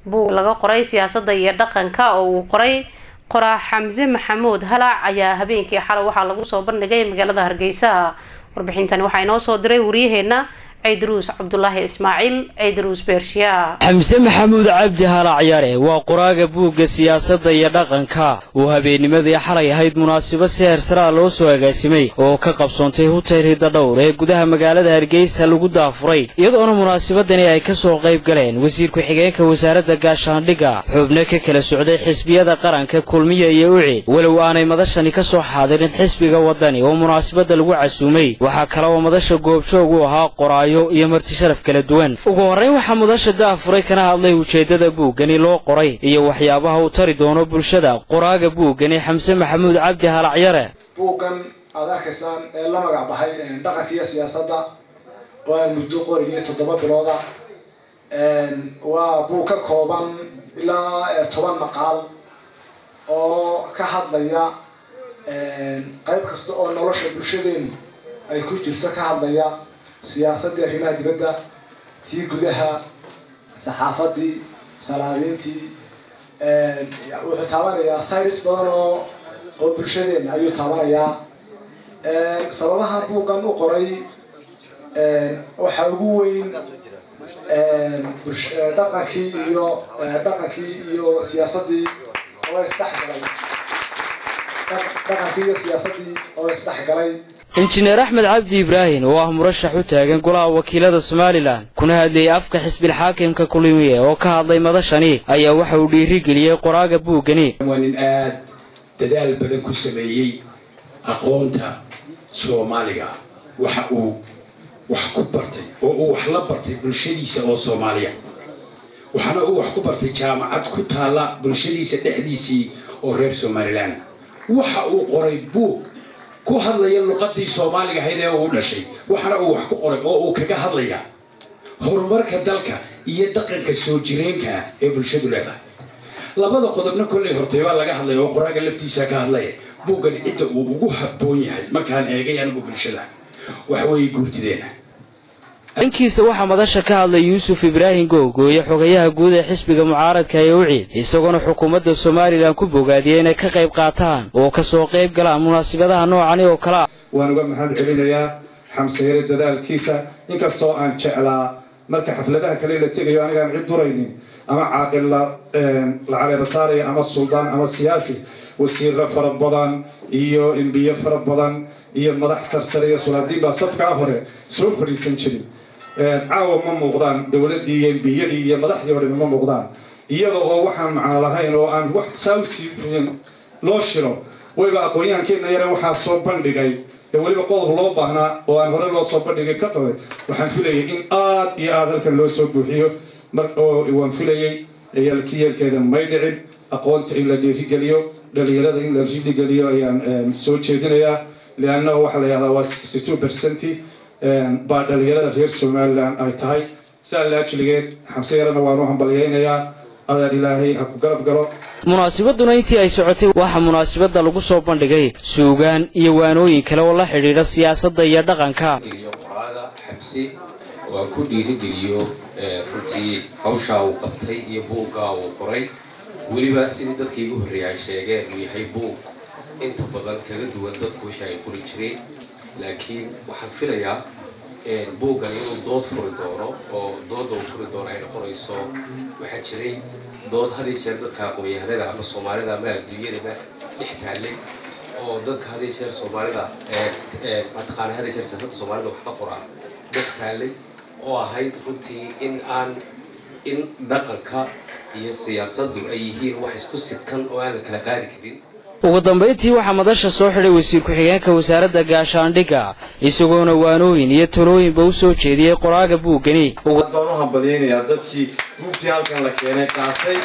buug laga qoray siyaasadda iyo dhaqanka oo uu qoray qoraa xamse maxamuud halaac ayaa habeenkii xalay waxaa lagu soo bandhigay magaalada hargeysa warbixintani waxaa inoo soo diray waryaheena ciidruus cabdulaahi ismaaciil ciidruus beershiya xamse maxamuud cabdi halacyare waa qoraaga buugga siyaasadda iyo dhaqanka uu habeennimadii xalay ahayd munaasabad si heersaraa loo soo agaasimay oo ka qabsoontay hutel hidadhowr ee gudaha magaalada hargeysa lagu daafuray iyadoona munaasabadani ay ka soo qayb galeen wasiir ku-xigeenka wasaaradda gaashaandhigga xubno ka kala socday xisbiyada qaranka kulmiya iyo ucid walow aanay madashani ka soo xaadirin xisbiga waddani oo munaasabadda lagu casuumay waxaa kale oo madasha goobjoog u ahaa qoraayo iyo marti sharaf kala duwan ugu horrayn waxaa mudasha daafuray kana hadlay ujeeddada buuggani loo qoray iyo waxyaabaha uu tari doono bulshada qoraaga buuggani xamse maxamuud cabdi halacyare buuggan aad arkaysaan ee la magac baxay dhaqanka iyo siyaasadda waa muddo qorigii toddoba bilooda waa buug ka kooban ilaa toban maqaal oo ka hadlaya qayb kasta oo nolosha bulshadeenu ay ku jirto ka hadlaya siyaasaddii arrimaha dibadda tii gudaha saxaafadii salaadiintii wuxuu taabanayaa sides badan oo oo bulshadeena ayuu taabanayaa sababaha buuggan u qoray waxaa ugu weyn dhaqankii iyo dhaqankii iyo siyaasaddii oo isdhexgalay dhaqankii iyo siyaasaddii oo isdhexgalay injineer axmed cabdi ibraahim oo ah murashax u taagan golaha wakiilada somalilan kuna hadlayay afka xisbilxaakimka kulimiye oo ka hadlay madashani ayaa waxa uu dhiirigeliyey qoraaga buuggani waa nin aad dadaal badan ku sameeyey aqoonta soomaaliga waxa uu wax ku bartay oo uu wax la bartay bulshadiisa oo soomaaliya waxaana uu wax ku bartay jaamacad ku taalla bulshadiisa dhexdiisii oo reer somalilan waxa uu qoray buug ku hadlaya luqadii soomaaliga ahayd ee uu dhashay waxaana uu wax ku qoray oo uu kaga hadlaya horumarka dalka iyo dhaqanka soo jireenka ah ee bulshadu leedahay labada qodobna kollay hortay baa laga hadlaya oo qoraaga laftiisa ka hadlaya buuggani cidda uu ugu habboon yahay markaan eegay anigu bulshada waxweeye guurtideena dhankiisa waxaa madasha ka hadlay yuusuf ibraahim googooye xogayaha guud ee xisbiga mucaaradka ee uciid isagoona xukuumadda somalilan ku bogaadiyey inay ka qayb qaataan oo ka soo qayb galaan munaasabadaha noocani oo kale ah waan uga mahad celinayaa xamseere dadaalkiisa inkastoo aan jeclaa marka xafladaha kale la tegayo anigaan cid duraynin ama caaqil la caleeba saaraya ama suldaan ama siyaasi wasiiro fara badan iyo embiye fara badan iyo madax sarsare iyo sulaadiin baa safkaa hore soo fadhiisan jirin caawa ma muuqdaan dowladdii iyo embiyadii iyo madaxdii o dhami ma muuqdaan iyada oo waxaan macno lahayn oo aan wax saawsi loo shiro wayba aqoon-yahankeenna yare waxaa soo bandhigay ee weliba qodob loo baahnaa oo aan hore loo soo bandhigay ka qabay waxaan filayay in aad iyo aad halkan loo soo buuxiyo oo waan filayay yaalki yeelkeeda may dhicin aqoonta in la dhiirigeliyo dhalinyarada in la dhiirigeliyo ayaan soo jeedinayaa liannahu waxaa la yihahdaa waa sixty two percenti baa dhalinyarada reer somalilan ay tahay saa laajligeed xamse yarana waan u hambalyaynayaa adaan ilaahay ha ku garab galo munaasabaduna intii ay socotay waxaa munaasabadda lagu soo bandhigay suugaan iyo waanooyin kale oo la xidhiidha siyaasadda iyo dhaqanka qoraaga xabsi oo aan ku dhiirigeliyo runtii hawshaa uu qabtay iyo buuggaa uu qoray weliba sidii dadkii igu horreeyay ay sheegeen uu yahay buug inta badan kaga duwan dadku wixii ay qori jireen laakiin waxaan filayaa buuggan inuu dood furi doono oo dooda uu furi doono ay noqonayso waxaa jiray dood had iyo jeer dadka aqoon-yahanada ama soomaalida ama adduunyadaba dhex taallay oo dadka had iyo jeer soomaalida mataqaana had iyo jeer siyaasadda soomaalida wax ka qoraa dhex taallay oo ahayd runtii in aan in dhaqanka iyo siyaasaddu ay yihiin wax isku sidkan oo aan la kala qaadi karin ugu dambayntii waxaa madasha soo xidhay wasiir ku-xigeenka wasaaradda gaashaandhigga isagoona waanooyin iyo talooyinba u soo jeediyey qoraaga buuggani baan u hambalyaynayaa dadkii buugtii halkan la keenay qaatay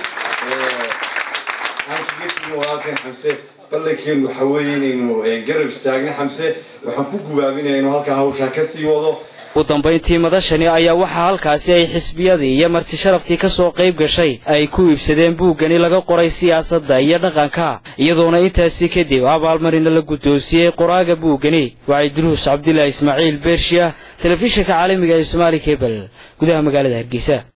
aan kaga tegin walaalkan xamse ballankeenu waxa weeye inaynu garab istaagna xamse waxaan ku gubaabinaya inuu halkaa hawshaa ka sii wado ugu dambayntii madashani ayaa waxaa halkaasi ay xisbiyadii iyo marti sharaftii ka soo qayb gashay ay ku iibsadeen buuggani laga qoray siyaasadda iyo dhaqanka iyadoona intaasi kadib abaalmarina la guddoonsiyey qoraaga buuggani waa idruus cabdilaahi ismaaciil beershiya telefishinka caalamiga ee somaali kebel gudaha magaalada hargeysa